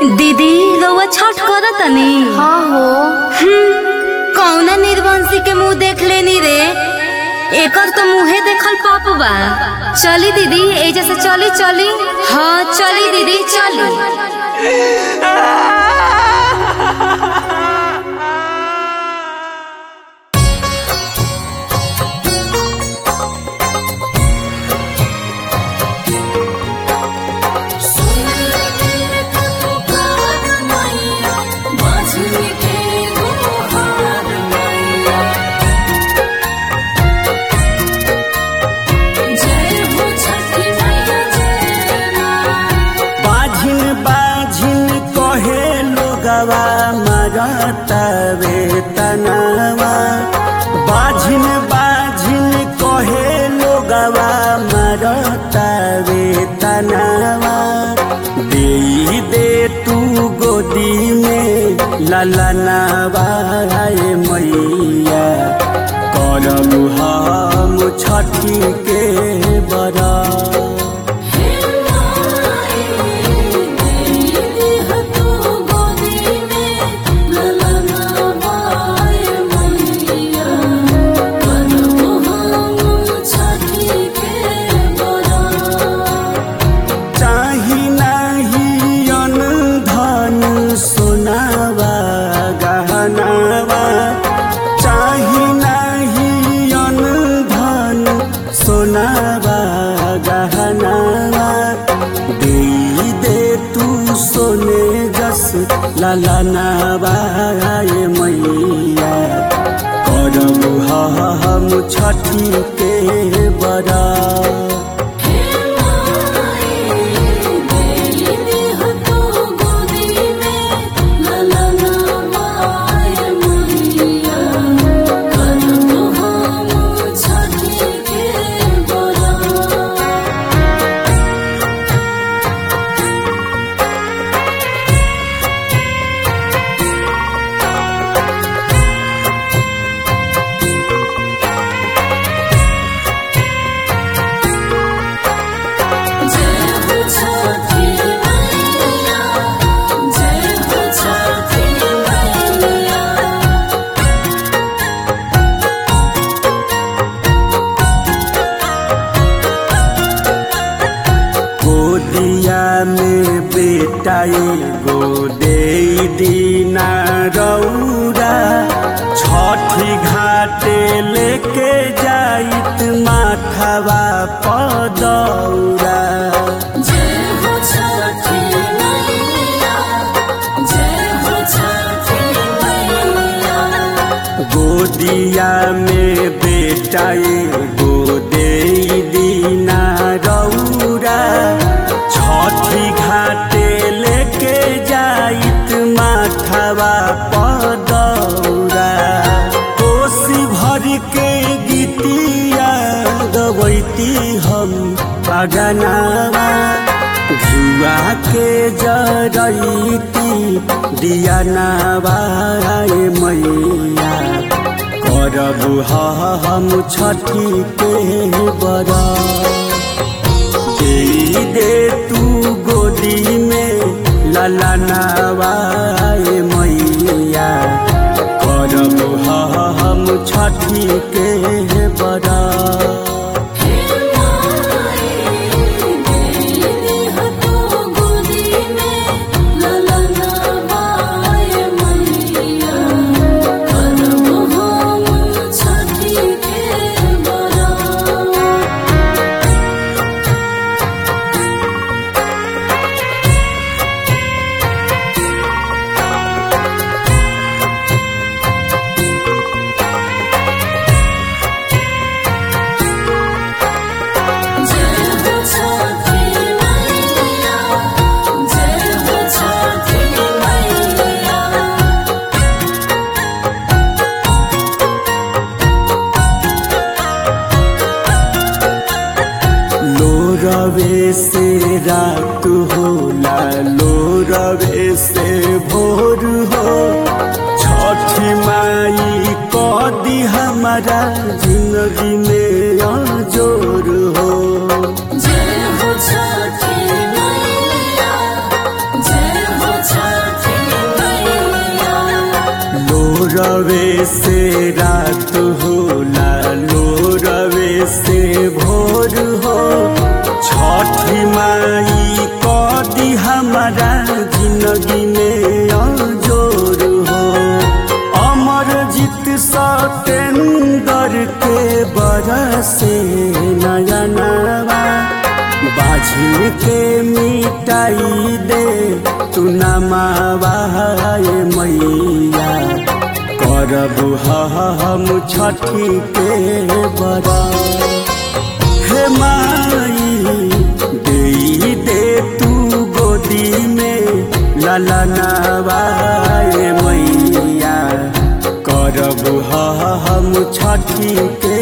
दीदी रउआ छठ करत तनी हाँ हो कौना निर्वंशी के मुंह देख लेनी रे एकर तो मुंहे देखल पाप बा चली दीदी एजा से चली चली हाँ चली दीदी चली बाझिन बाझिन कहे लोगवा मरतवे तनवा बाझिन बाझिन कहे लोगवा मरतवे तनवा दे दे तू गोदी में ललनवा रे मैया करब हम छठी के बड़ा चाही नाही अन धन सोनावा गहनावा चाही नाही अन धन सोनावा गहनावा दे दे तू सोने जस ललनावा ये मैया करब हम छठी के बड़ा गोदिया में बेटा एगो दे दीना रौरा छठी घाटे लेके जाइत माथवा पदौरा गोदिया में बेटा एगो दे दीना रौरा छठी घाटे लेके जाइत माथवा पदौरा कोसी भर के गीतिया गवैती हम पगनावा जुआ के जरैती दियानावा ए मैया करब हम छठी के बड़ा दे दे तू गोदी में ललनावा ए मैया करब हम छठी के बड़ा लोरवे से रात होला लोरवे से भोर हो छठी माई कदी हमारा जिंदगी में जोर हो जय हो छठी मैया जय हो छठी से रात होला लो रवे से भोर हो छठी माई कदी हमारा जिंदगी में अजोर हो अमर जीत सतेंदर के बरसे नयनवा बाझिल के मिटाई दे तू नमावाए मैया करब हम छठी के बड़ा हे माई दे दे तू गोदी में ललनवाए मैया करब हम छठी के